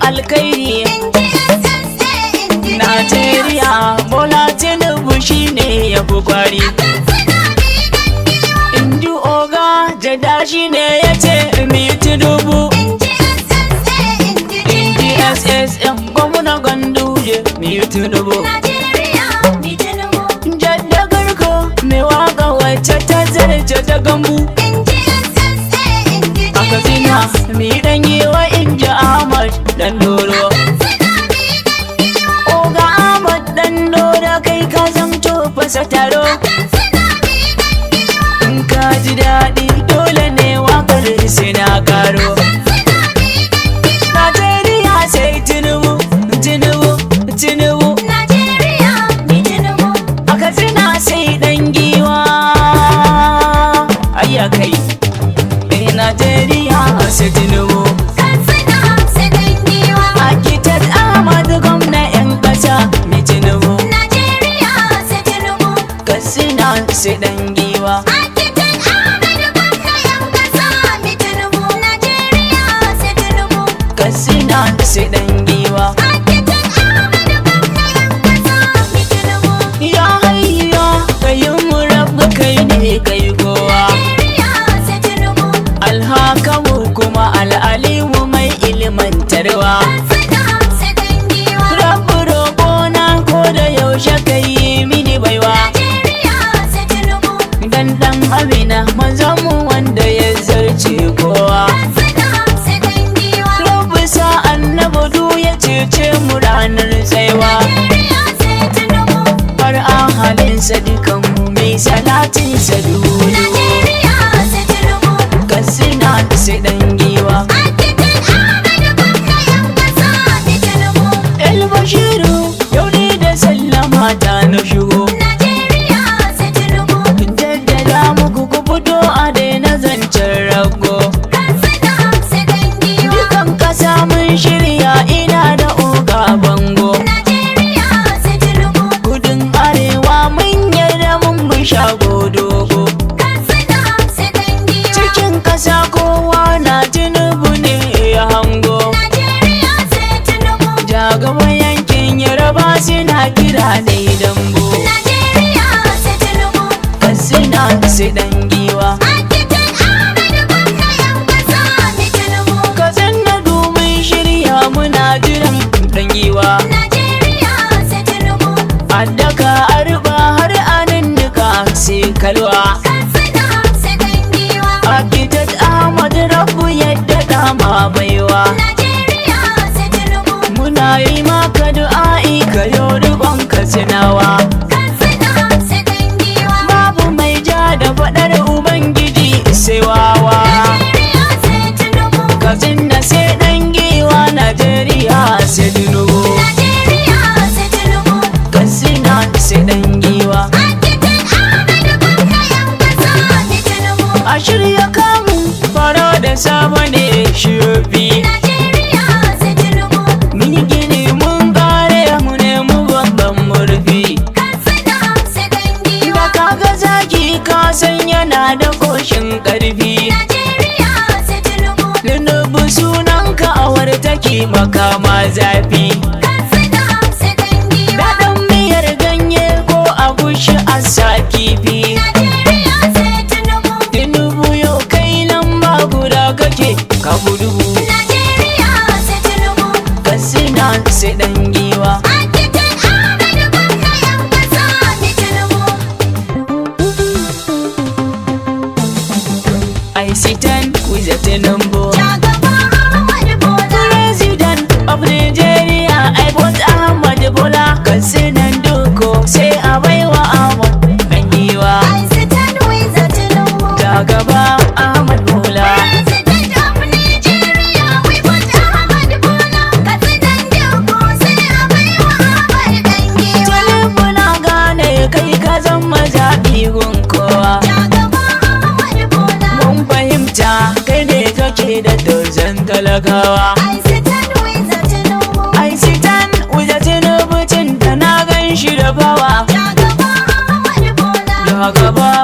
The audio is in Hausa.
alkairi Najeriya Bola Tinubu shine ya fi kwari Inji oga jada shine ya ce mi Tinubu Inji SSM gwamna ganduje mi Tinubu Jadda garko mai waka wacce ta zarce ta gambu A Katsina mi dan yi wa Inji Ahmad dan doro Oga Ahmad dan doro kai ka zamto fasa taro In ka ji daɗi dole ne wakar sai na karo Najeriya sai Tinubu, Tinubu, Tinubu A Katsina sai ɗan giwa Ayya kai Eh Najeriya sai Tinubu Architect Ahmad gwamna 'yan ƙasa mai Tinubu Katsina sai ɗan giwa Katsina sai ɗan giwa Ya hayya kayin mu rabu kai ne kai kowa Alhakamu kuma al'alimu mai ilmantarwa Rabu roƙona ko da yaushe kai mini baiwa Dan ɗan Amina manzanmu wanda ya zarce kowa Rabu sa annabi du ya cece mu ranar tsaiwa Har ahalinsa dukanmu mai salatinsa dudu Katsina sai ɗan giwa El Bashiru yau ne da sallama ta na shigo Jaddada muku ku fito a daina zancen rago Dukan ƙasa mun shirya ina da oga bango Kudin arewa mun yarda mun bi shago dogo Cikin ƙasa kowa na tinubu ne ya hango Jagaban yankin yaraba suna kira ne dambo Katsina sai ɗan giwa Katsina domin shirya muna jiran ɗan giwa Addaka arba har anan duka sai kalwa Architect Ahmad Rabu yadda dama baiwa Muna yi maka du'a'i ka yau rikon katsinawa Babu mai ja da faɗar Ubangiji sai wawa Katsina sai ɗan giwa Najeriya sai Tinubu Katsina sai ɗan giwa A shirya kamu fara da sabo ne shofi Mun gini mun kare mu ne mu babban murfi Da kaga zaki ka san yana da koshin ƙarfi Tinubu sunanka awar take makama zafi Daɗin miyar ganye ko agushi a sa kifi Tinubu yau kai lamba guda kake ka gudu Katsina sai ɗan giwa I sit and with a Tinubu President of Nigeria I bought Ahmad Bola Katsina Doko sai a baiwa Ahmad ɗan giwa Ta gaba Ahmad Bola Tinubu na gane kai ka zama zaɓi gun kowa Mun fahimta kai ne kake da dozan talakawa I sit and with a Tinubu tun da na gan shi da bawa Da gaba